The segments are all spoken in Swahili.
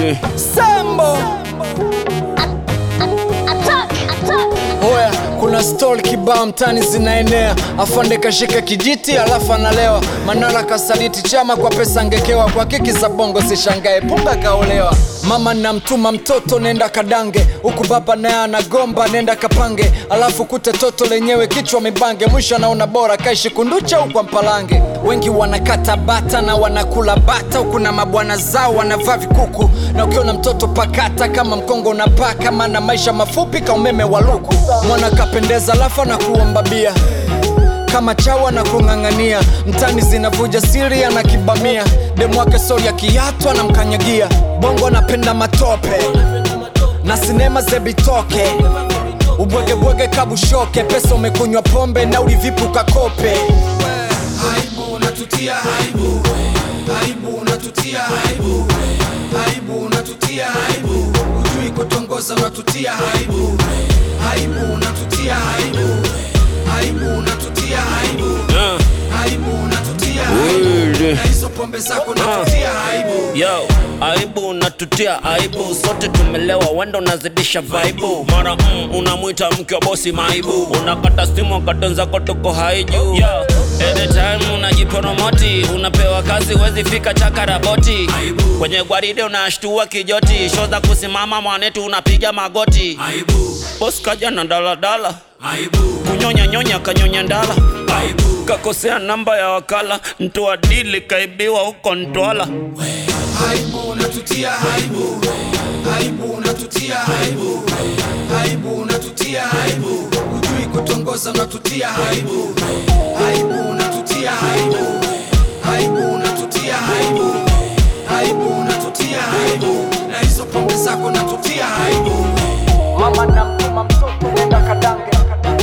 Sambo Attack! Attack! Oya, kuna stori kibao mtani zinaenea, afande kashika kijiti alafu analewa. Manara kasaliti chama kwa pesa ngekewa, kwa kiki za bongo sishangae, punga kaolewa. Mama namtuma mtoto nenda kadange, huku baba naye anagomba nenda kapange, alafu kute toto lenyewe kichwa mibange, mwisho anaona bora kaishi kunducha huku mpalange. Wengi wanakata bata na wanakula bata, huku na mabwana zao wanavaa vikuku, na ukiona mtoto pakata kama mkongo unapaka, maana maisha mafupi ka umeme wa luku. Mwana kapendeza alafu na kuomba bia kama chawa na kung'ang'ania mtani zinavuja siri ana kibamia demu wake sori ya kiatu anamkanyagia bongo anapenda matope na sinema zebitoke ubwegebwege kabushoke pesa umekunywa pombe na ulivipu kakope aibu unatutia aibu aibu unatutia aibu aibu unatutia aibu ujui kutongoza unatutia aibu aibu unatutia aibu aibu unatutia aibu aibu unatutia aibu na hizo pombe zako unatutia aibu Yo, aibu unatutia aibu, sote tumelewa, wenda unazidisha vaibu. Mara mm, unamwita mke wa bosi maibu, unakata simu wakati wenzako tuko haiju. Yo, anytime unajipromoti, unapewa kazi wezi fika chakaraboti. Kwenye gwaride unashtua kijoti, show za kusimama mwanetu unapiga magoti. aibu Boss kaja na daladala, aibu kunyonya nyonya kanyonya ndala, aibu kakosea namba ya wakala, mtu wa dili kaibiwa huko Ntwala. aibu unatutia aibu aibu unatutia aibu aibu unatutia aibu ujui kutongoza unatutia aibu aibu unatutia aibu aibu unatutia aibu aibu unatutia aibu na hizo pombe zako unatutia aibu mama namtuma mtoto nenda kadange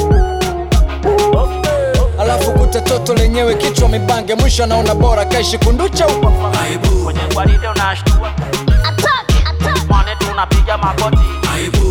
alafu kute toto lenyewe kichwa mibange mwisho anaona bora kaishi kunducha huko aibu Kwenye gwaride unashtua, Attack! Attack! mwanetu unapiga magoti. aibu